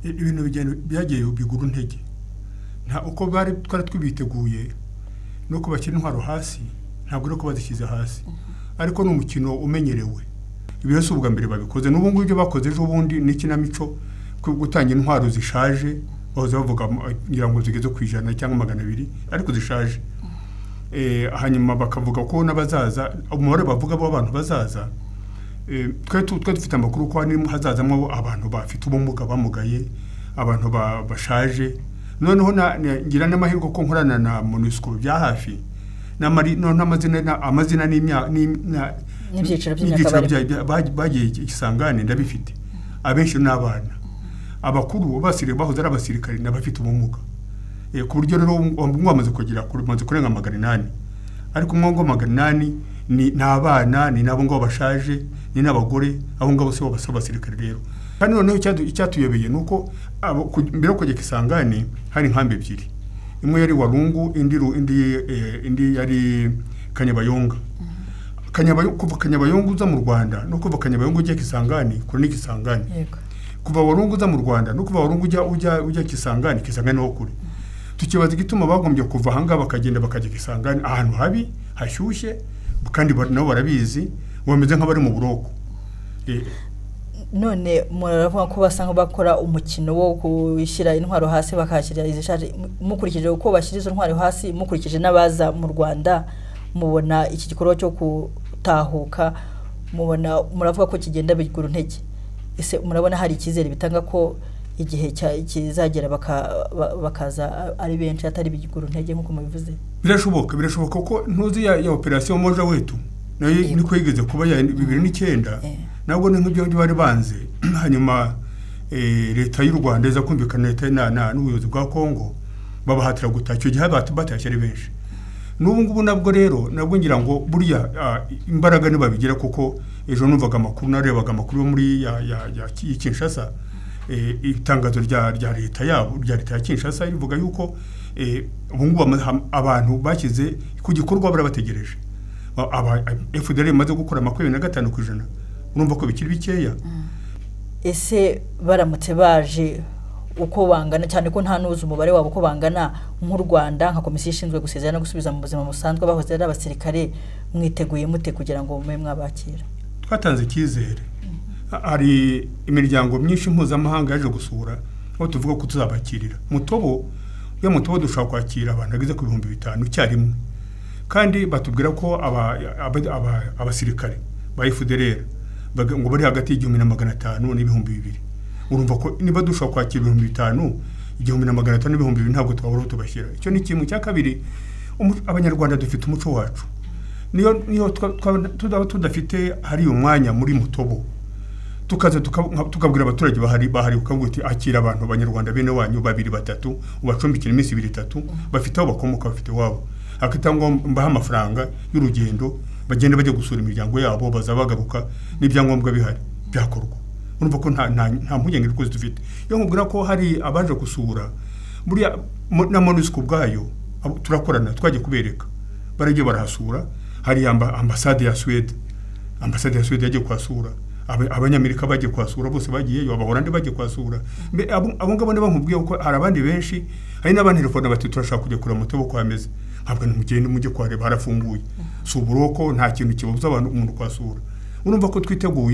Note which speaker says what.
Speaker 1: ibintu byagiye bigura intege nta uko bari twari tubiteguye no kubashyira intwaro hasi ntabwo ari uko bazishyize hasi ariko ni umukino umenyerewe ibyo si ubwa mbere babikoze n'ubu ngubu ibyo bakoze ejo bundi ni ikinamico gutanga intwaro zishaje bahoze bavuga ngira ngo zigeze ku ijana cyangwa magana abiri ariko zishaje hanyuma bakavuga ko n'abazaza umubare bavuga bo abantu bazaza twe dufite amakuru ko hazazamo abantu bafite ubumuga bamugaye abantu bashaje noneho ngira n'amahirwe ko nkorana na monisiko bya hafi amazina n'ibyiciro bagiye isangane ndabifite abenshi ni abana abakuru bahoze ari abasirikare n'abafite ubumuga ku buryo rero wamaze kugira umaze kurenga magana inani ariko umwe magana inani ni abana ni nabo ngabo bashaje ni n'abagore abo ngabo si bo basaba abasirikare rero kandi noneho icyatuyobeye ni uko mbere yo kugera isangane hari inkambi ebyiri imwe yari warungu indi yari kanyabayonga kuva kanyabayonga uza mu rwanda no kuva kanyabayonga ujya kisangani kure n'ikisangani kuva warungu uza mu rwanda no kuva warungu ujya kisangani kisangani ho kure tukibaza igituma bagombye kuva ahangaha bakagenda bakajya kisangani ahantu habi hashyushye kandi nabo barabizi bameze nk'abari mu buroko
Speaker 2: none muravuga ko basa nk'abakora umukino wo gushyira intwaro hasi bakahashyira izishaje mukurikije uko bashyira izo ntwaro hasi mukurikije n'abaza mu rwanda mubona iki gikorwa cyo gutahuka mubona muravuga ko kigenda bigura intege ese murabona hari icyizere bitanga ko igihe kizagera bakaza ari benshi atari bigura intege nk'uko mubivuze
Speaker 1: birashoboka birashoboka ko ntuzi ya operasiyo moja wetu nayo niko yigeze kuba ya bibiri n'icyenda nabwo ni nk'ibyo bari banze hanyuma leta y'u rwanda iza kumvikana leta n'ubuyobozi bwa congo babahatira gutaha icyo gihe batashye ari benshi n'ubu ngubu nabwo rero nabwo ngira ngo buriya imbaraga ntibabigira kuko ejo numvaga amakuru narebaga amakuru yo muri ya kinshasa itangazo rya leta yabo rya leta ya kinshasa rivuga yuko ubungubu abantu bashyize ku gikorwa barabategereje fdr imaze gukora makumyabiri na gatanu ku ijana urumva ko bikiri bikeya
Speaker 2: ese baramutse baje uko bangana cyane ko nta n'uzi umubare wabo uko bangana nk'u rwanda nka komisiyo ishinzwe gusezerana no gusubiza mu buzima busanzwe bahoze ari abasirikare mwiteguye mute kugira ngo mube mwabakira
Speaker 1: twatanze icyizere hari imiryango myinshi mpuzamahanga yaje gusura aho tuvuga ko tuzabakirira mutobo iyo mutobo dushobora kwakira abantu bageze ku bihumbi bitanu icyarimwe kandi batubwira ko abasirikare ba efuderera ngo bari hagati y'igihumbi na magana atanu n'ibihumbi bibiri urumva ko niba dushobora kwakira ibihumbi bitanu igihumbi na magana atanu n'ibihumbi bibiri ntabwo twabura aho tubashyira icyo ni ikintu cya kabiri abanyarwanda dufite umuco wacu niyo tudaba tudafite hariya umwanya muri mutobo tukaza tukabwira abaturage bahari bahari ukavuga uti akira abantu abanyarwanda bene wanyu babiri batatu ubacumbikira iminsi ibiri itatu bafite aho bakomoka bafite iwabo hakitangwa mbaha amafaranga y'urugendo bagenda bajya gusura imiryango yabo baza bagaruka n'ibyangombwa bihari byakorwa urumva ko nta mpungenge rwose dufite iyo nkubwira ko hari abaje gusura buriya na monusco ubwayo turakorana twajya kubereka barajya barahasura hari ambasade ya suwede ambasade ya suwede yagiye kuhasura abanyamerika bagiye kuhasura bose bagiyeyo abahorandi bagiye kuhasura abo ngabo niba nkubwiye ko hari abandi benshi hari n'abantelefone bati turashaka kujya kureba umutobe uko hameze ntabwo nimugende mujye kuhareba harafunguye si uburoko nta kintu kibuza abantu umuntu kuhasura urumva ko twiteguye